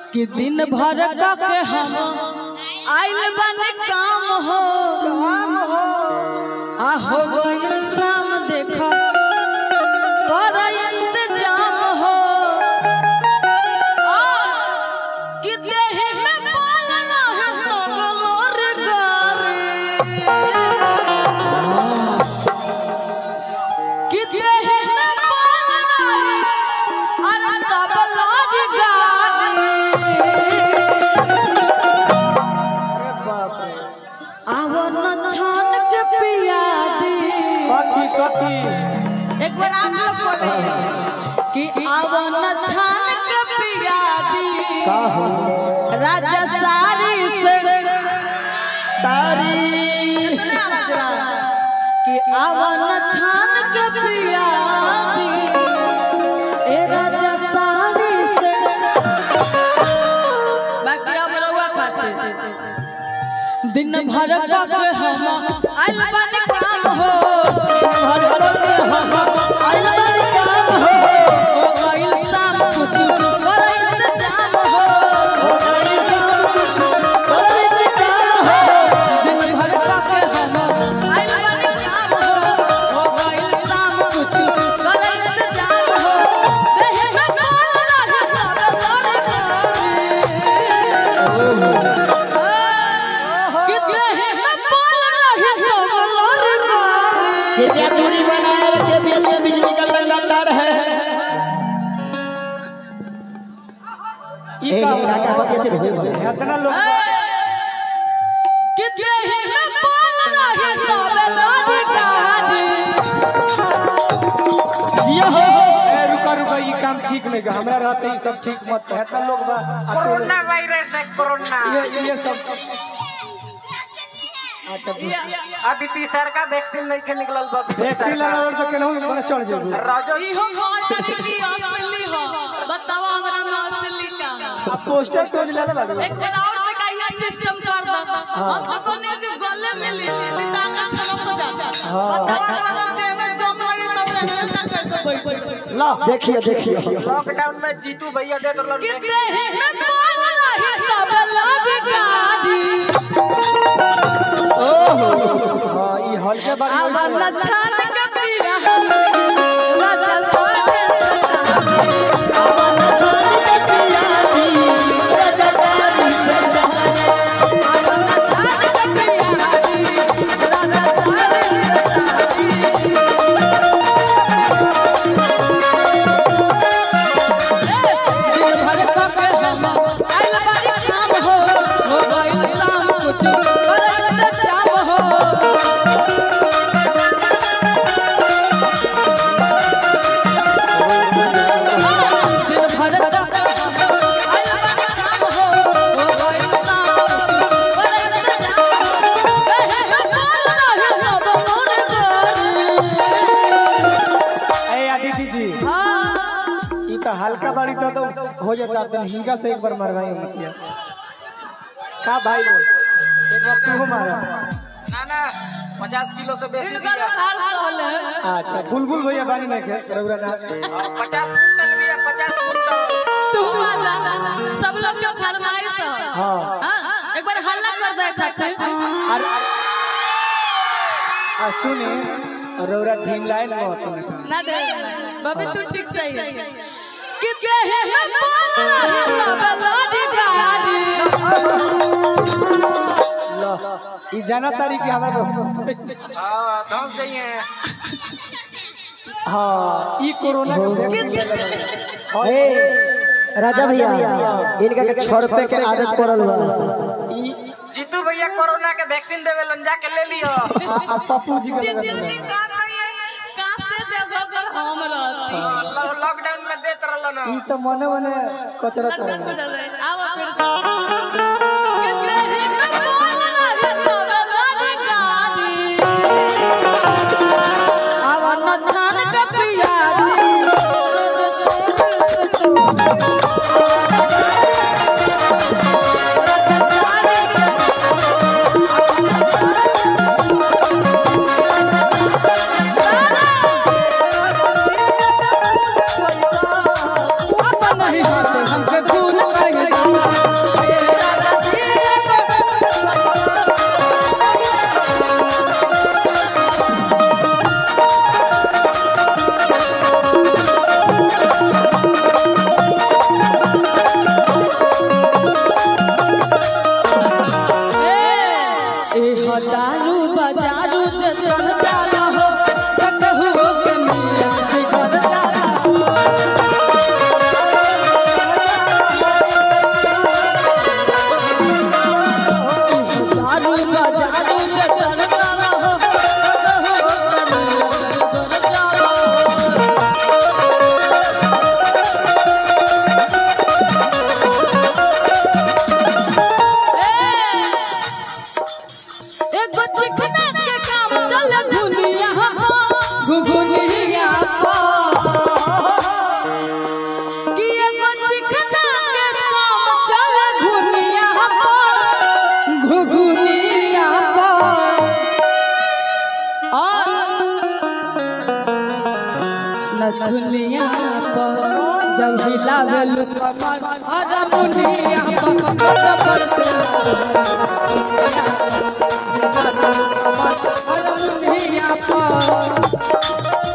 कि दिन भर का के हम आइल बन काम हो आ हो गइल शाम देखा कर इंतजाम हो आ, कि देह में बाल ना है तो गलोर गारी कि देह में बाल ना है अरे तब लाज गारी अरे बाप रे आवो न छान के पिया दी कथी कथी एक बार आप लोग बोले कि आवो न छान के पिया दी का हो राजा सारी से तारी कितना आवाज रहा कि आवो न छान के पिया दी ए राजा सारी से बाकी अब रहुआ खाते दिन भर का के हम आइल बन काम हो हो गइल शाम कुछ कर इंतजाम हो दिन भर का के हम आइल बन काम हो हो गइल शाम कुछ कर इंतजाम हो देह में बाल रहे तब लड़ कि देह में बाल रहे तब लड़ कृपया दूरी बनाए रखिए बीच में बिजली का लगना तार है ए काका बतियाते रहो इतना लोग कि देह में बाल रहे तब लड़ गाड़ी जिया हो ए रुका रुका ये काम ठीक नहीं का हमरा रहते ही सब ठीक मत है इतना लोग बा आ तो कोरोना वायरस है कोरोना ये ये सब अच्छा अभी तीसर का वैक्सीन नहीं के निकलल बा वैक्सीन लगावल तो केनहू मने चढ़ जेबू राजो इहो कहतनी कि असली हो बतावा हमरा में असली का है। अब पोस्टर तो ले ले बाबू एक बार और से कहिया सिस्टम कर दो हम तो कोने के गले में ले पिता का छलक हो जाता बतावा हमरा देह में जम लगी तब रहने तक बैठ बैठ ला देखिए देखिए लॉकडाउन में जीतू भैया दे तो कि देह में बाल रहे तब लड़ गाड़ी हां ई हल्के बारी आवन छान के पिया राजा साथे आवन छान के पिया राजा साथे दिन भर का के हम आइल बारी काम हो हो गइल शाम कुछ कर इंतजाम हो दिन भर का आइल बारी काम हो हो गइल शाम कुछ कर इंतजाम हो कहे में बोल रहे तब मोर गोरी ए आदिति जी ई तो हल्का बारी तो तो हो जाता तन हिंगा से एक बार मरवाई मतिया का भाई लोग एक बार तू मारा ना ना पचास किलो से बेसी इनकर हाल सहल है अच्छा बुलबुल भैया बारी नहीं के रउरा ना पचास कुंटल भी है पचास कुंटल तू आ जा सब लोग के फरमाइश है हाँ हाँ, एक बार हल्ला कर दे खातिर अरे आ सुने रउरा ढीम लाइन में होतो ना ना दे बाबी तू ठीक सही है कि देह में बाल रहे तब लाडी गाड़ी लो ई जाना तारी कि हमरा हाँ धंस गई है हां ई कोरोना के वैक्सीन हां ए राजा भैया इनका के छह रुपए के आदत पड़ल बा ई जीतू भैया कोरोना के वैक्सीन देवे लन जाके ले लियो आ आ पप्पू जी के जीजू लगा जी का कहिए कासे जगह पर हम रहती लॉ- लॉकडाउन में देत रहल ना ई तो मने मने कचरा करे आवा फिर से कि देह में बाल रहे तब लाडी गाड़ी आवा न थान के पिया अपन नहीं हाथे हमके खून कहे दुनिया पर जब हिलावे कमर हारमोनिया पर जबर से हारमोनिया पर